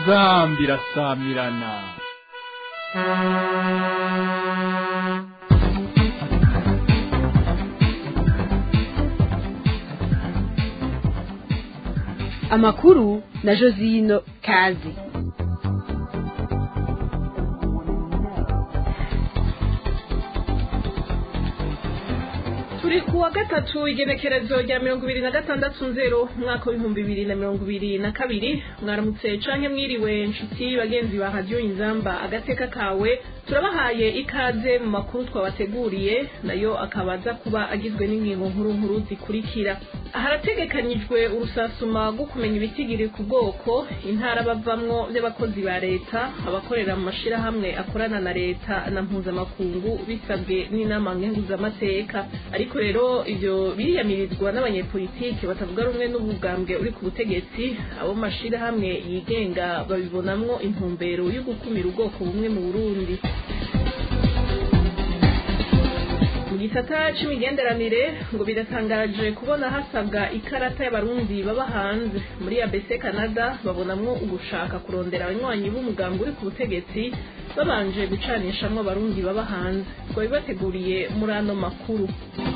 inzambi irasamirana amakuru na josino kazi turi ku wa gatatu igenekerezo rya mirongo ibiri na gatandatu nzero umwaka w'ibihumbi bibiri na mirongo ibiri na kabiri mwaramutse canke mwiriwe nshuti bagenzi ba radiyo inzamba agateka kawe turabahaye ikaze mu makuru twabateguriye nayo akaba aza kuba agizwe n'ingingo nkuru nkuru zikurikira harategekanyijwe urusasuma rwo kumenya ibitigiri ku bwoko intara bavamwo by'abakozi ba leta abakorera mu mashirahamwe akorana na leta na mpuzamakungu bisabwe n'inama nkenguzamateka ariko rero ivyo biriyamirizwa n'abanyepolitike batavuga rumwe n'ubugambwe uri ku butegetsi abo mu mashirahamwe yigenga babibonamwo intumbero yo gukumira ubwoko bumwe mu burundi mu gisata c'imigenderanire ngo biratangaje kubona hasabwa ikarata y'abarundi baba hanze muri abc canada babonamwo ugushaka kurondera abanywanyi b'umugambi uri ku butegetsi babanje gucanishamwo abarundi baba hanze ngo bibateguriye muri ano makuru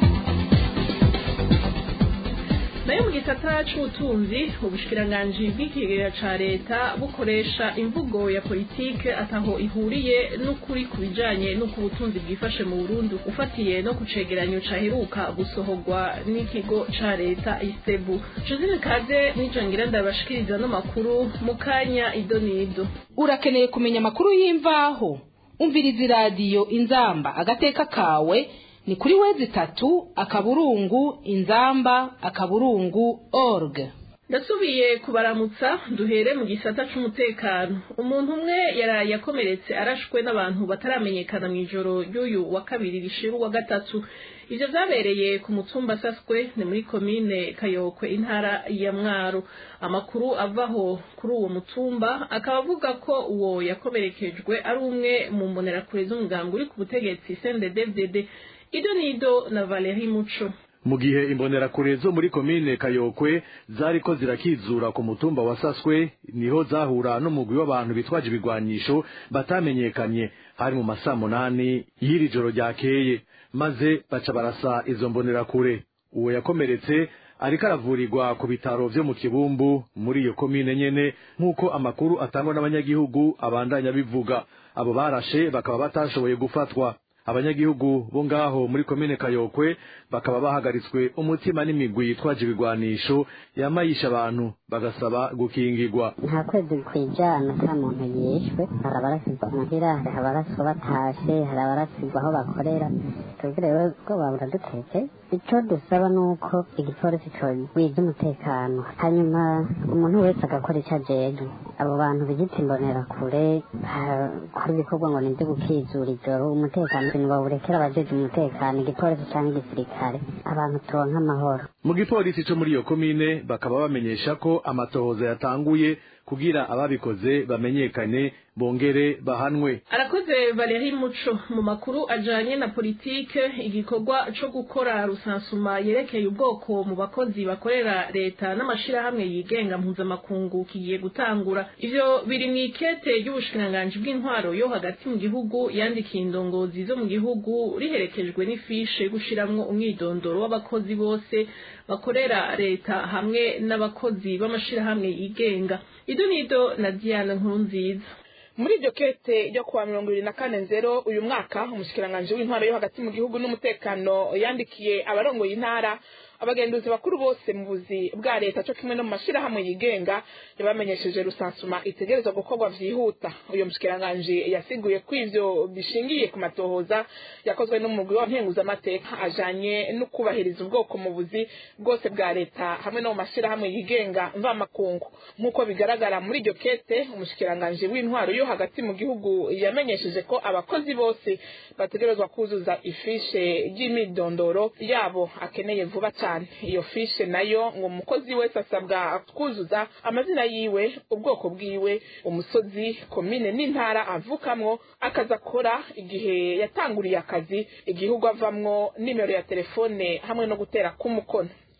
nayo mu gisata c'ubutunzi ubushikiranganji bw'ikigega ca leta bukoresha imvugo ya politike ataho ihuriye n'ukuri ku bijanye n'uko ubutunzi bwifashe mu burundi ufatiye no ku cegeranyo caheruka gusohorwa n'ikigo ca leta istebu josine kaze n'ico ngira ndabashikiriza no makuru mu kanya idonido urakeneye kumenya amakuru y'imvaho umviriza iradiyo inzamba agateka kawe ni kuri wezi itatu akaburungu inzamba akaburungu org ndasubiye kubaramutsa duhere mu gisata c'umutekano umuntu umwe yaraye akomeretse arashwe n'abantu bataramenyekana mu ijoro ry'uyu wa kabiri rishira uwa gatatu ivyo vyabereye ku mutumba saswe ni muri komine kayokwe intara ya mwaro amakuru avaho kuri uwo mutumba akaba avuga ko uwo yakomerekejwe ari umwe mu mbonerakure z'umugambi uri ku butegetsi snddddd ido nido na valeri muco mu gihe imbonerakure zo muri komine kayokwe zariko zirakizura ku mutumba wa saswe niho zahura n'umugwi w'abantu bitwaje ibigwanyisho batamenyekanye hari mu masaa munani y'iri joro ryakeye maze baca barasa izo mbonerakure uwo yakomeretse ariko aravurirwa ku bitaro vyo mu kibumbu muri iyo komine nyene nk'uko amakuru atangwa n'abanyagihugu abandanya bivuga abo barashe bakaba batashoboye gufatwa abanyagihugu bo ngaho muri komine kayokwe bakaba bahagaritswe umutima n'imigwi yitwaje ibigwanisho yamayisha abantu bagasaba gukingirwa nta kwezi kwijana nta muntu yishwe hari abarasigwa muhira hari abaraswa batashe hari abarasigwa aho bakorera twebwe rero ubwoba buradutetse icyo dusaba ni uko igipolisi cogwiza umutekano hanyuma umuntu wese agakora icyo ajejwe abo bantu bigita imbonerakure bakora ibikorwa ngo nibyo gukizura ijoro umutekano ntibawurekera abajeje umutekano igipolisi cyangwa igisirikare abantu turonka amahoro mu gipolisi co muri iyo komine bakaba bamenyesha ko amatohoza yatanguye kugira ababikoze bamenyekane bongere bahanwe arakoze valeri muco mu makuru ajanye na politike igikorwa co gukora rusansuma yerekeye ubwoko mu bakozi bakorera leta n'amashirahamwe yigenga mpuzamakungu kigiye gutangura ivyo biri mw'ikete ry'ubushikiranganji bw'intwaro yo hagati mu gihugu yandikiye indongozi zo mu gihugu riherekejwe n'ifishe gushiramwo umwidondoro w'abakozi bose bakorera leta hamwe n'abakozi b'amashirahamwe yigenga idonido na diana nkurunziza muri iryo kete ryo kuwa mirongo ibiri na kane nzero uyu mwaka umushikiranganji w'intwaro yo hagati mu gihugu n'umutekano yandikiye abarongoye intara abagenduzi bakuru bose mu buzi bwa leta cyo kimwe no mu mashirahamwe yigenga yabamenyesheje rusansuma itegerezwa gukorwa vyihuta uyu mushikiranganji yasiguye ko ivyo bishingiye ku matohoza yakozwe n'umugwi wa nkenguzamateka ajanye no kubahiriza ubwoko mu buzi bwose bwa leta hamwe no mu mashirahamwe yigenga mvamakungu nk'uko bigaragara muri iryo kete umushikiranganji w'intwaro yo hagati mu gihugu yamenyesheje ko abakozi bose bategerezwa kuzuza ifishe ry'imidondoro yabo akeneye vuba cyane iyo fishe nayo ngo umukozi wese asabwa kuzuza amazina yiwe ubwoko bwiwe umusozi komine n'intara avukamwo akazi akora igihe yatanguriye akazi igihugu avamwo nimero ya telefone hamwe no gutera k'umukono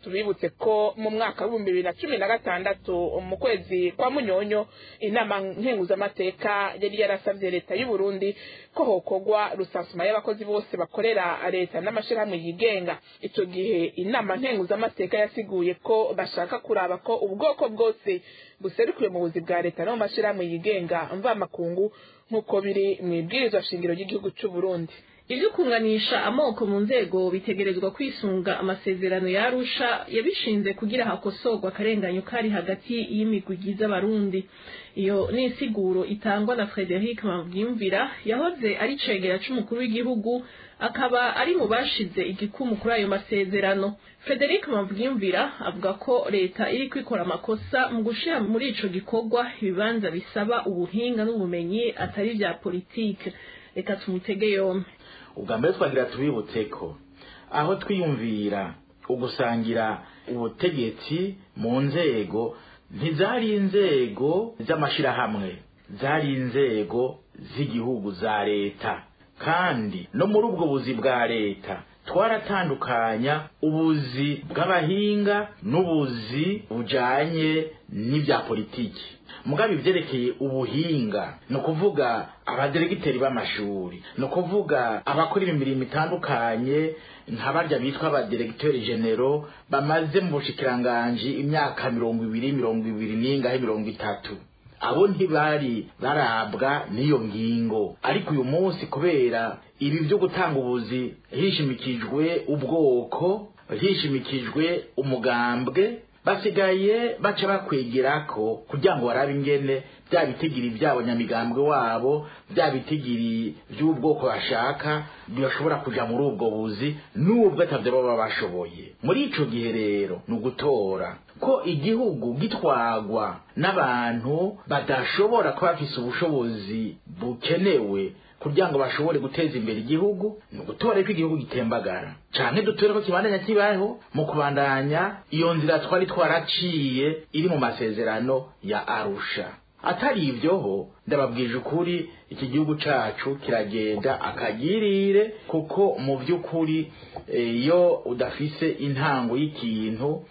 tubibutse ko mu mwaka w'ibihumbi bibiri na cumi na gatandatu mu kwezi kwa munyonyo inama nkenguzamateka yari yarasabye leta y'u Burundi ko hokogwa rusansuma y'abakozi bose bakorera leta n'amashirahamwe yigenga ico gihe inama nkenguzamateka yasiguye ko bashaka kuraba ko ubwoko bwose buserukiwe mu buzi bwa leta no mu mashirahamwe yigenga mvamakungu nk'uko biri mu ibwirizwa shingiro ry'igihugu c'u Burundi ibyo kunganisha amoko mu nzego bitegerezwa kwisunga amasezerano ya Arusha yabishinze kugira hakosorwa akarenganyo kari hagati y'imigwi igize abarundi iyo ni insiguro itangwa na Frederic Mavimvira yahoze ari cegera c'umukuru w'igihugu akaba ari mu bashize igikumu kuri ayo masezerano Frederic Mavimvira avuga ko leta iri kwikora amakosa mu gushira muri ico gikorwa ibibanza bisaba ubuhinga n'ubumenyi atari vya politike reka tumutege yombi ubwa mbere twagira tubibutse ko aho twiyumvira ugusangira ubutegetsi mu nzego ntizari inzego z'amashirahamwe zari inzego z'igihugu za leta kandi no muri ubwo buzi bwa leta twaratandukanya ubuzi bw'abahinga n'ubuzi bujanye n'ibya politiki mugabe ivyerekeye ubuhinga ni ukuvuga abaderegiteri b'amashuri ni ukuvuga abakora imirimo itandukanye nka barya bitwa abaderegiteri genero bamaze mu bushikiranganji imyaka mirongo ibiri mirongo ibiri n'ingahe mirongo itatu abo ntibari barabwa n'iyo ngingo ariko uyu munsi kubera ibi byo gutanga ubuzi hishimikijwe ubwoko hishimikijwe umugambwe basigaye baca bakwegerako kugira ngo barabe ingene bya bitigiri byabo nyamigambwe wabo bya bitigiri by'ubwoko bashaka bashobora kuja muri ubwo buzi n'ubwo atavyo baba bashoboye muri ico gihe rero ni ugutora ko igihugu gitwagwa n'abantu badashobora kuba bafise ubushobozi bukenewe kugira ngo bashobore guteza imbere igihugu ni ugutora ko igihugu gitembagara canke dutore ko kibandanya kibaho mu kubandanya iyo nzira twari twaraciye iri mu masezerano ya arusha atari ivyoho ndababwije ukuri iki gihugu cacu kiragenda akagirire kuko mu vy'ukuri iyo udafise intango y'ikintu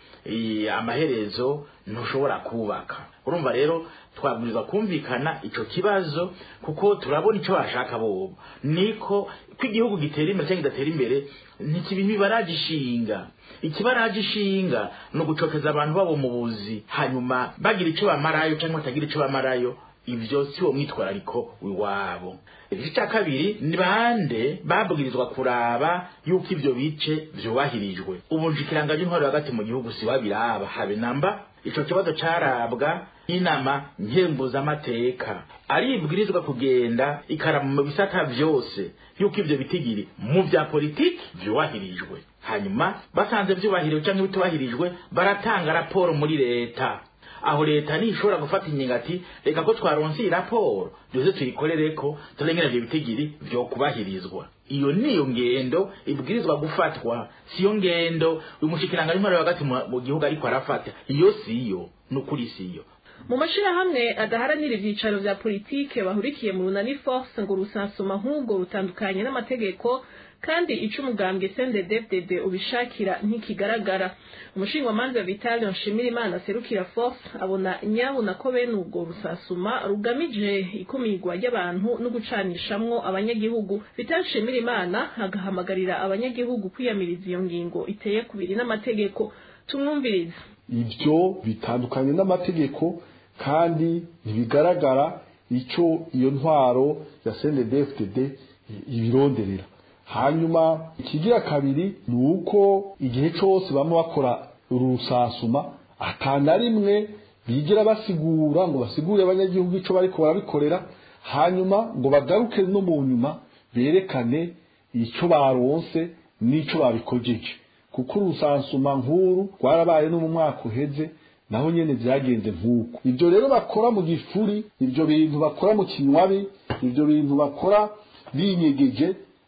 amaherezo ntushobora kubaka urumva rero twabwirizwa kumvikana ico kibazo kuko turabona ico bashaka bobo niko ko igihugu gitera imbere cyangwa kidatera imbere ntikibiha ibaraje ishinga ikibaraje ishinga ni ugucokeza abantu babo mu buzi hanyuma bagira ico bamarayo cyangwa batagira ico bamarayo ivyo si wo mwitwarariko wiwabo igice cya kabiri ni bande babwirizwa kuraba yuko ivyo bice vyubahirijwe ubu nshikiranganje intwaro hagati mu gihugu si wabiraba habe namba ico kibazo carabwa n'inama nkenguzamateka aribwirizwa kugenda ikarama mu bisata vyose yuko ivyo bitigiri mu vya politiki vyubahirijwe hanyuma basanze vyubahiriwe canke bitubahirijwe baratanga raporo muri leta aho leta nishobora gufata ingingo ati reka ko twaronse iyi raporo duze tuyikorereko turengera ivyo bitigiri vyokubahirizwa iyo niyo ngendo ibwirizwa gufatwa siyo ngendo uyu mushikiranga w'intwaro hagati mu gihugu ariko arafata iyo siyo nukuri siyo mu mashirahamwe adaharanira ivyicaro vya politike bahurikiye mu runani force ngo rusansuma nk'ubwo rutandukanye n'amategeko kandi ico umugambwe CNDD-FDD ubishakira ntikigaragara umushingamanza Vital Nshimirimana serukira force abona nyabuna ko bene ubwo rusasuma rugamije ikumirwa ry'abantu no gucanishamwo abanyagihugu Vital Nshimirimana agahamagarira abanyagihugu kwiyamiriza iyo ngingo iteye kubiri n'amategeko tumwumvirize ibyo bitandukanye n'amategeko kandi ntibigaragara icyo iyo ntwaro ya CNDD-FDD ibironderera hanyuma ikigira kabiri ni uko igihe cyose bamwe bakora urusasuma atana rimwe bigira basigura ngo basigure abanyagihugu icyo bariko barabikorera hanyuma ngo bagaruke no mu nyuma berekane icyo baronse n'icyo babikojeje kuko urusansuma nkuru rwarabaye no mu mwaka uheze naho nyene vyagenze nk'uko ibyo rero bakora mu gifuri ibyo bintu bakora mu kinywabi ibyo bintu bakora binyegeje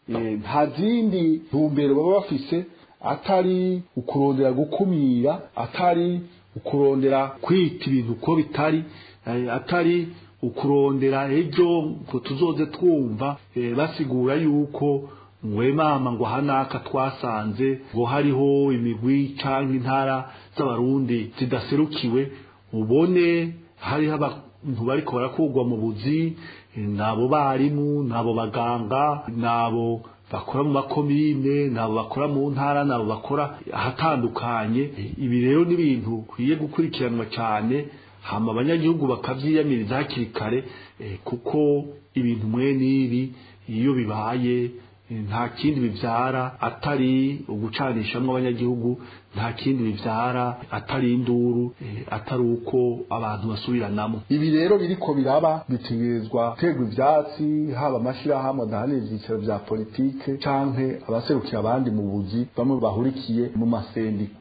nta zindi ntumbero baba bafise atari ukurondera gukumira atari ukurondera kwita ibintu uko bitari atari ukurondera ejo ngo tuzoze twumva basigura yuko mwemama ngo hanaka twasanze ngo hariho imigwi canke intara z'abarundi zidaserukiwe ubone hariho abantu bariko barakurwa mu buzi nabo barimu nabo baganga nabo bakora mu makomine nabo bakora mu ntara nabo bakora ahatandukanye ibi rero ni ibintu bikwiye gukurikiranwa cyane hama abanyagihugu bakavyiyamiriza hakiri kare kuko ibintu mwe n'ibi iyo bibaye nta kindi bivyara atari ugucanishamwo abanyagihugu nta kindi bivyara atari induru atari uko abantu basubiranamo ibi rero biriko biraba bitegerezwa guterwa ivyatsi haba amashirahamwe adahanira ivyicaro vya politike canke abaserukira abandi mu buzi bamwe bahurikiye mu masendika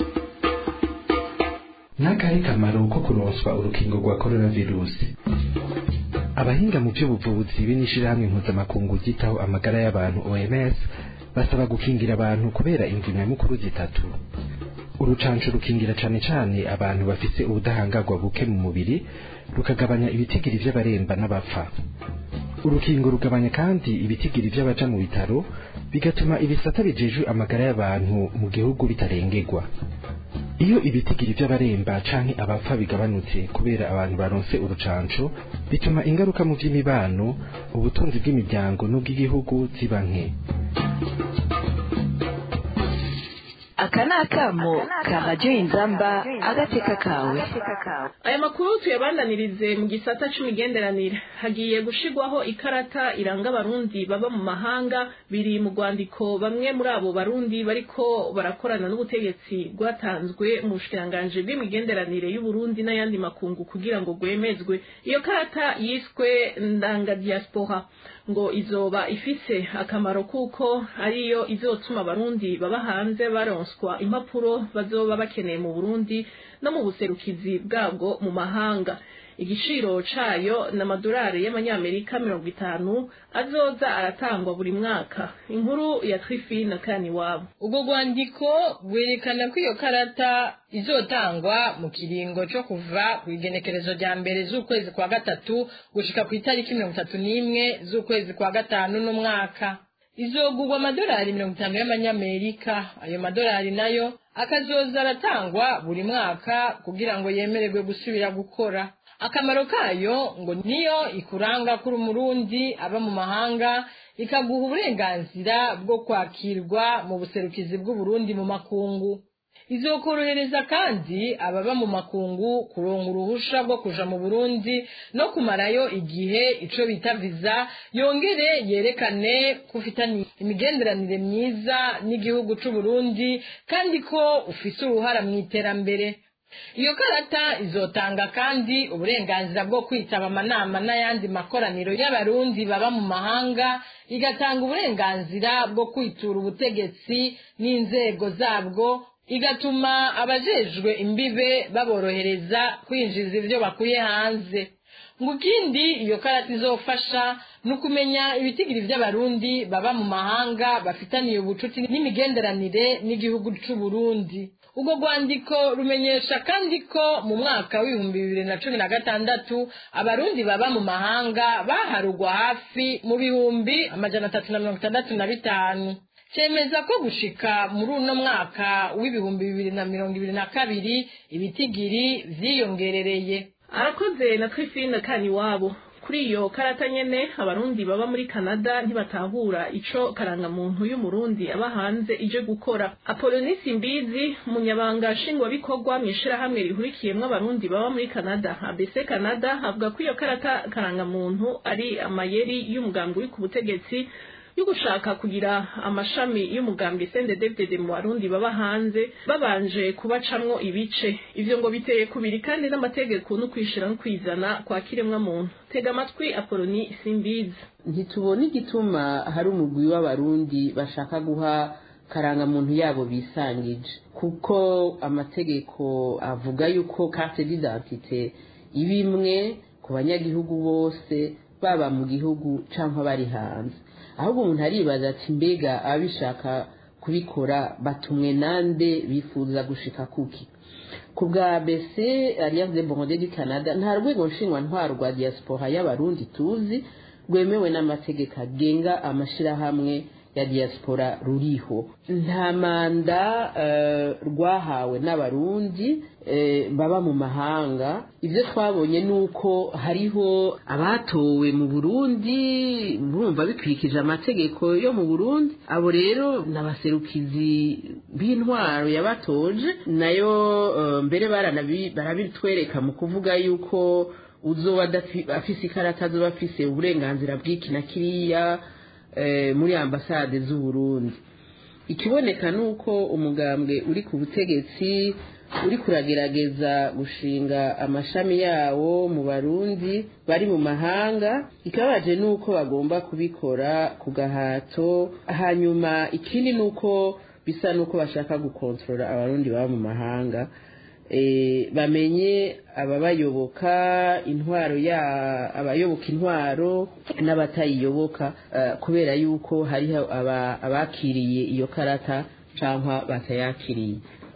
n'akahe kamaro ko kuronswa urukingo rwa coronavirusi abahinga mu by'ubuvuzi b'inishirahamwe mpuzamakungu ryitaho amagara y'abantu OMS basaba gukingira abantu kubera imvu nyamukuru zitatu urucanco rukingira cane cane abantu bafise ubudahangarwa buke mu mubiri rukagabanya ibitigiri vy'abaremba n'abapfa urukingo rugabanya kandi ibitigiri vy'abaja mu bitaro bigatuma ibisata bijejwe amagara y'abantu mu gihugu bitarengerwa iyo ibitigiri by'abaremba canke abapfa bigabanutse kubera abantu baronse urucanco bituma ingaruka mu by'imibano ubutunzi bw'imiryango n'ubw'igihugu ziba nke aka ni akamo ka radiyo inzamba agateka kawe aya makuru tuyabandanirize mu gisata c'imigenderanire hagiye gushigwaho ikarata iranga abarundi baba mu mahanga biri mu rwandiko bamwe muri abo barundi bariko barakorana n'ubutegetsi rwatanzwe mu bushikiranganji bw'imigenderanire y'uburundi n'ayandi makungu kugira ngo rwemezwe iyo karata yiswe ndanga diaspora ngo izoba ifise akamaro kuko ariyo izotuma abarundi baba hanze baronswa impapuro bazoba bakeneye mu burundi no mu buserukizi bwabwo mu mahanga igiciro cayo ni amadolari y'amanyamerika mirongo itanu azoza aratangwa buri mwaka inkuru ya trifine kani wabo ubwo rwandiko rwerekana ko iyo karata izotangwa mu kiringo co kuva ku igenekerezo rya mbere z'ukwezi kwa gatatu gushika ku itariki mirongo itatu n'imwe z'ukwezi kwa gatanu n'umwaka izogurwa amadolari mirongo itanu y'amanyamerika ayo madolari nayo akazoza aratangwa buri mwaka kugira ngo yemererwe gusubira gukora akamaro kayo ngo niyo ikuranga kuri umurundi aba mu mahanga ikaguha uburenganzira bwo kwakirwa mu buserukizi bw'uburundi mu makungu izokorohereza kandi ababa mu makungu kuronga uruhusha rwo kuja mu burundi no kumarayo igihe ico bita viza yongere yerekane ko ufitanye imigenderanire myiza n'igihugu c'uburundi kandi ko ufise uruhara mu iterambere iyo karata izotanga kandi uburenganzira bwo kwitaba amanama n'ayandi makoraniro y'abarundi baba mu mahanga igatanga uburenganzira bwo kwitura ubutegetsi n'inzego zabwo igatuma abajejwe imbibe baborohereza kwinjiza ibyo bakuye hanze ngo ikindi iyo karata izofasha ni ukumenya ibitigiri by'abarundi baba mu mahanga bafitaniye ubucuti n'imigenderanire n'igihugu c'uburundi ubwo rwandiko rumenyesha kandi ko mu mwaka w'ibihumbi bibiri na cumi na gatandatu abarundi baba mu mahanga baharugwa hafi mu bihumbi amajana atatu na mirongo itandatu na bitanu cemeza ko gushika muri uno mwaka w'ibihumbi bibiri na mirongo ibiri na kabiri ibitigiri vyiyongerereye arakoze na twifine kani wabo kuri iyo karata nyene abarundi baba muri Canada ntibatahura ico karangamuntu y'umurundi aba hanze ije gukora Apolonisi Mbizi munyabanga nshingwabikorwa mw'ishirahamwe rihurikiyemwo abarundi baba muri Canada ABC Canada avuga ko iyo karata karangamuntu ari amayeri y'umugambi uri ku butegetsi yo gushaka kugira amashami y'umugambi CNDD-FDD mu barundi baba hanze babanje kubacamwo ibice ivyo ngo biteye kubiri kandi n'amategeko no kwishira no kwizana kwa kiremwa muntu tega amatwi Apoloni Simbizi ntitubona igituma hari umugwi w'abarundi bashaka guha karangamuntu yabo bisangije kuko amategeko avuga yuko carte d'identité ibimwe ku banyagihugu bose baba mu gihugu canke bari hanze ahubwo umuntu aribaza ati mbega ababishaka kubikora batumwe nande bifuza gushika kuki ku bwa bc alliance de bonde du canada nta rwego ntwaro rwa diaspora y'abarundi tuzi rwemewe n'amategeko agenga amashirahamwe ya diaspora ruriho nta manda rwahawe n'abarundi baba mu mahanga ibyo twabonye ni uko hariho abatowe mu burundi bumva bikurikije amategeko yo mu burundi abo rero ni abaserukizi b'intwaro yabatoje nayo mbere barabitwereka mu kuvuga yuko uzoba afise ikarata azoba afise uburenganzira bw'iki na kiriya muri ambasade z'uburundi ikiboneka ni uko umugambwe uri ku butegetsi uri kuragerageza gushinga amashami yawo mu barundi bari mu mahanga ikabaje ni uko bagomba kubikora ku gahato hanyuma ikindi ni uko bisa n'uko bashaka gukontorora abarundi baba mu mahanga bamenye ababayoboka intwaro ya abayoboka intwaro n'abatayiyoboka kubera yuko hariho abakiriye iyo karata cyangwa batayakiriye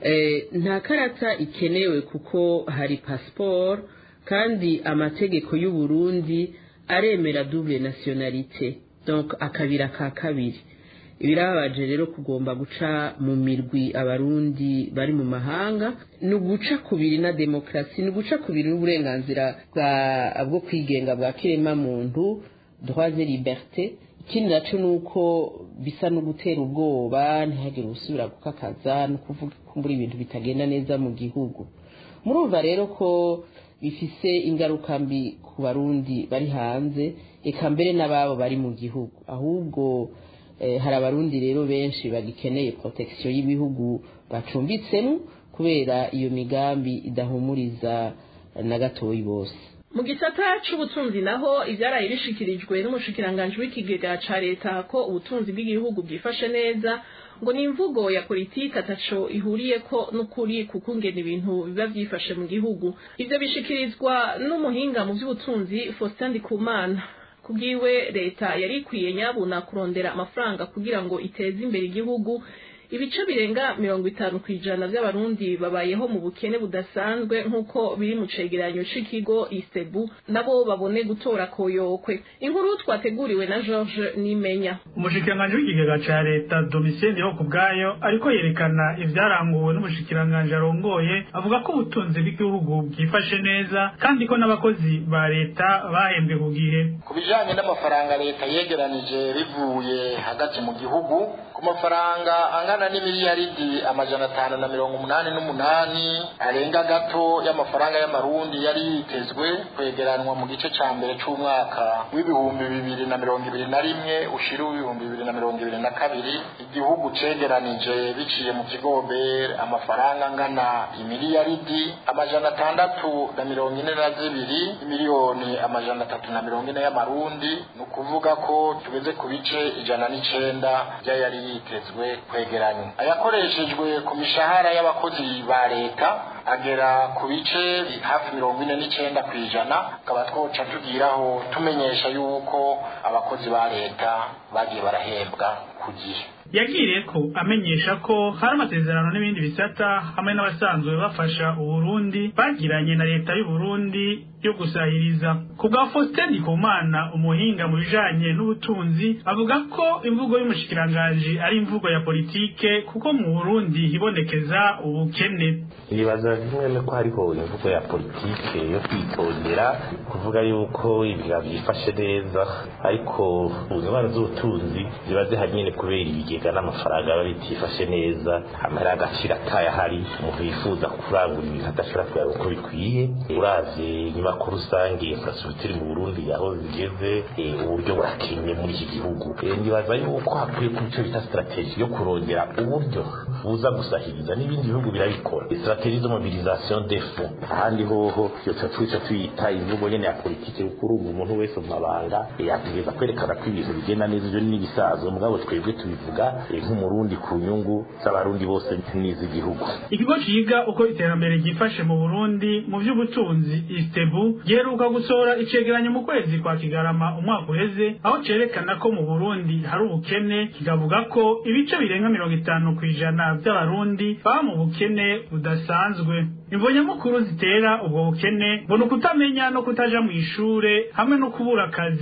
nta karata ikenewe kuko hari pasiporo kandi amategeko y'u Burundi aremera double nationalité donc akabira ka kabiri ibirababaje rero kugomba guca mu mirwi abarundi bari mu mahanga ni uguca kubiri na demokarasi ni uguca kubiri n'uburenganzira bwo kwigenga bwa kiremamuntu droit et liberté ikindi nacyo ni uko bisa no gutera ubwoba ntihagire usubira gukakaza no kuvuga kumbura ibintu bitagenda neza mu gihugu murumva rero ko bifise ingaruka mbi ku barundi bari hanze eka mbere n'ababo bari mu gihugu ahubwo hari abarundi rero benshi bagikeneye protection y'ibihugu bacumbitsemo kubera iyo migambi idahumuriza na gatoyi bose mu gisata c'ubutunzi naho ivyaraye bishikirijwe n'umushikiranganji w'ikigega ca leta ko ubutunzi bw'igihugu bwifashe neza ngo ni imvugo ya politiki ataco ihuriyeko n'ukuri kuko ingena ibintu biba vyifashe mu gihugu ivyo bishikirizwa n'umuhinga mu vy'ubutunzi Faustin Ndikumana kubwiwe leta yari ikwiye nyabuna kurondera amafaranga kugira ngo iteze imbere igihugu ibice birenga mirongo itanu ku ijana by'abarundi babayeho mu bukene budasanzwe nk'uko biri mu cegeranyo c'ikigo isebu nabo babone gutora koyokwe inkuru twateguriwe na george nimenya umushikiranganji w'ikigega ca leta domitien ho ku bwayo ariko yerekana ivyaranguwe n'umushikiranganji arongoye avuga ko ubutunzi bw'igihugu bwifashe neza kandi ko n'abakozi ba leta bahembwe ku gihe ku bijanye n'amafaranga leta yegeranije bivuye hagati mu gihugu ku mafaranga angana n'imiliyaridi amajana atanu na mirongo umunani n'umunani arenga gato y'amafaranga y'amarundi yari yitezwe kwegeranwa mu gice ca mbere c'umwaka w'ibihumbi bibiri na mirongo ibiri na rimwe ushira w'ibihumbi bibiri na mirongo ibiri na kabiri igihugu cegeranije biciye mu kigobe amafaranga angana imiliyaridi amajana atandatu na mirongo ine na zibiri imiliyoni amajana atatu na mirongo ine y'amarundi ni ukuvuga ko tugeze ku bice ijana n'icenda vy'ayari yitezwe kwegeranywa ayakoreshejwe ku mishahara y'abakozi ba leta agera ku bice hafi mirongo ine n'icenda ku ijana tukaba twoca tugiraho tumenyesha yuko abakozi ba leta bagiye barahembwa ku gihe yagiriye ko amenyesha ko hari amasezerano n'ibindi bisata hamwe n'abasanzwe bafasha uburundi bagiranye na leta y'uburundi yo gusahiriza ku bwa faustin ndikumana umuhinga mu bijanye n'ubutunzi avuga ko imvugo y'umushikiranganji ari imvugo ya politike kuko mu burundi hibonekeza ubukene ibibaza bimwe ko hariho imvugo ya politike yo kwitondera kuvuga yuko ibiga byifashe neza ariko ingabane z'ubutunzi ziba zihari nyine kubera ibigega n'amafaranga biba bitifashe neza amahera y'agaciro ataye ahari umuntu yifuza kurangura ibintu adashobora kuyaronka uko bikwiye uravye inyubako rusange infrastructure mu burundi aho zigeze uburyo burakenye muri iki gihugu ndibaza yuko hakwiye ku bice bita strategie yo kurongera uburyo buza gusahiriza n'ibindi bihugu birabikora strategie de mobilisation des fonds ahandi hoho iyo twica tuyita imvugo nyene ya politike kuko urumva umuntu wese mu mabanga yategereza kwerekana ko ibintu bigenda neza ivyo n'ibisazo mugabo twebwe tubivuga nk'umurundi ku nyungu z'abarundi bose n'iz'igihugu ikigo ciga uko iterambere ryifashe mu burundi mu vy'ubutunzi istebu giheruka gusohora icegeranyo mu kwezi kwa kigarama umwaka uheze aho cerekana ko mu burundi hari ubukene kigavuga ko ibice birenga mirongo itanu kw'ijana vy'abarundi baba mu bukene budasanzwe imvo nyamukuru zitera ubwo bukene ngo ni ukutamenya no kutaja mu ishure hamwe no kubura akazi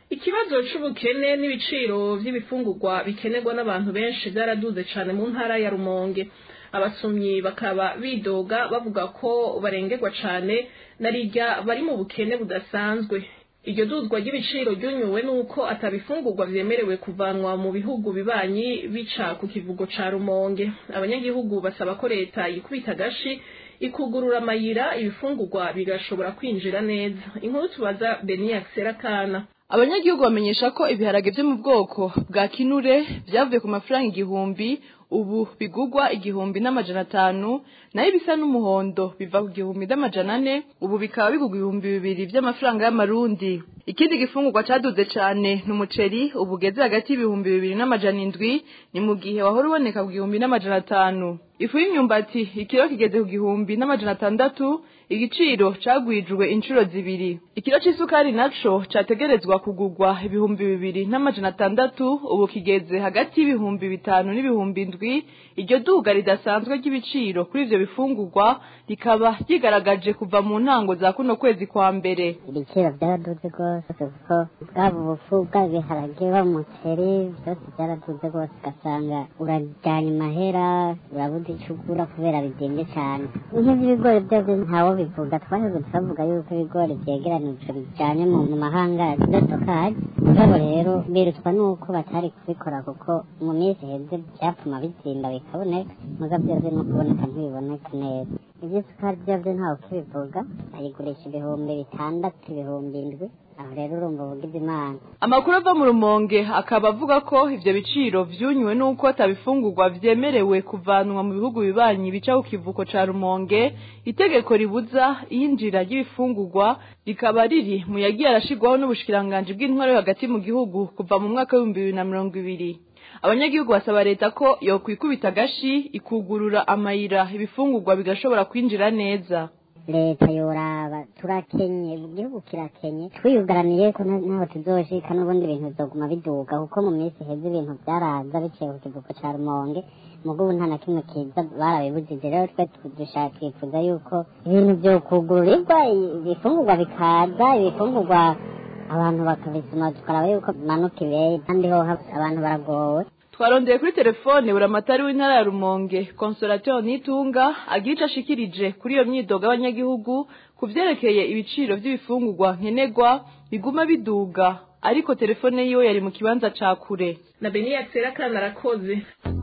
ikibazo c'ubukene n'ibiciro vy'ibifungurwa bikenerwa n'abantu benshi byaraduze cane mu ntara ya rumonge abasumyi bakaba bidoga bavuga ko barengerwa cane narirya bari mu bukene budasanzwe iryo duzwa ry'ibiciro ryunyuwe nuko atabifungurwa vyemerewe kuvanwa mu bihugu bibanyi bica ku kivugo ca rumonge abanyagihugu basaba ko leta yikubita agashi ikugurura amayira ibifungurwa bigashobora kwinjira neza inkuru tubaza beniya serakana abanyagihugu bamenyesha ko ibiharage vyo mu bwoko bwa kinure vyavuye ku mafaranga igihumbi ubu bigugwa igihumbi n'amajana atanu nayo ibisa n'umuhondo biva ku gihumbi n'amajana ane ubu bikaba bigugwa ibihumbi bibiri vy'amafaranga y'amarundi ikindi gifungurwa caduze cane ni umuceri ubu ugeze hagati y'ibihumbi bibiri n'amajana indwi ni mu gihe wahora uboneka ku gihumbi n'amajana atanu ifu y'imyumbati ikiro kigeze ku gihumbi n'amajana atandatu igiciro cagwijwe inshuro zibiri ikiro c'isukari naco categerezwa kugurwa ibihumbi bibiri n'amajana atandatu ubu kigeze hagati y'ibihumbi bitanu n'ibihumbi indwi iryo duga ridasanzwe ry'ibiciro kuri ivyo bifungurwa rikaba ryigaragaje kuva mu ntango za kuno kwezi kwa mbere ibiciro byaraduze rwose kuko bwaba ubufu bwaba ibiharage bwaba umuceri byose byaraduze rwose ugasanga urajyana imahera urabuze icyo ugura kubera bigenze cyane nk'iby'ibigori byose ntawo bivuga twaheze turavuga yuko ibigori byegeranije bijyanye mu mahanga by'isukari mugabo rero birutwa n'uko batari kubikora kuko mu minsi iheze byapfuma bizimba bikaboneka mugabo byose no kuboneka ntibiboneka neza iby'isukari byose ntawe ukibivuga ayigurisha ibihumbi bitandatu ibihumbi indwi aho rero urumva uvugize imana amakuru ava mu rumonge akaba avuga ko ivyo biciro vyunywe n'uko atabifungurwa vyemerewe kuvanwa mu bihugu bibanyi bica ku kivuko ca rumonge itegeko ribuza iyinjira ry'ibifungurwa rikaba riri mu yagiye arashirwaho n'ubushikiranganji bw'intwaro yo hagati mu gihugu kuva mu mwaka w'ibihumbi bibiri na mirongo ibiri abanyagihugu basaba leta ko yokwikubita agashi ikugurura amayira ibifungurwa bigashobora kwinjira neza leta yoraba turakenye igihugu kirakenye twiyugaraniye ko ntaho tuzoshika n'ubundi ibintu bizoguma biduga kuko mu minsi iheze ibintu byaraza biciye ku kivuko ca rumonge mugo ubu nta na kimwe kiza barabibujije rero twe dushaka twifuza yuko ibintu vyokugururirwa ibifungurwa bikaza ibifungurwa abantu bakabisoma tukaraba yuko bimanuka ibeye kandi ho abantu baragowe twarondeye kuri telefone buramatari w'intara ya rumonge consolateur nitunga agira ico ashikirije kuri iyo myidogo y'abanyagihugu ku vyerekeye ibiciro vy'ibifungurwa nkenerwa biguma biduga ariko telefone yiwe yari mu kibanza ca kure na beniya serakana arakoze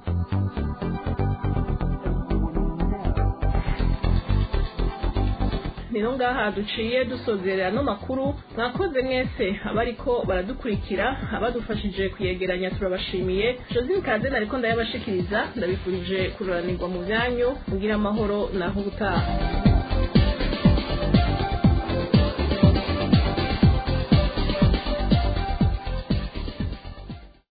nino ngaha duciye dusozerera no makuru mwakoze mwese abariko baradukurikira abadufashije kuyegeranya turabashimiye josine kaze nariko ndayabashikiriza ndabifurije kururanirwa mu byanyu mugira amahoro naho ubutaha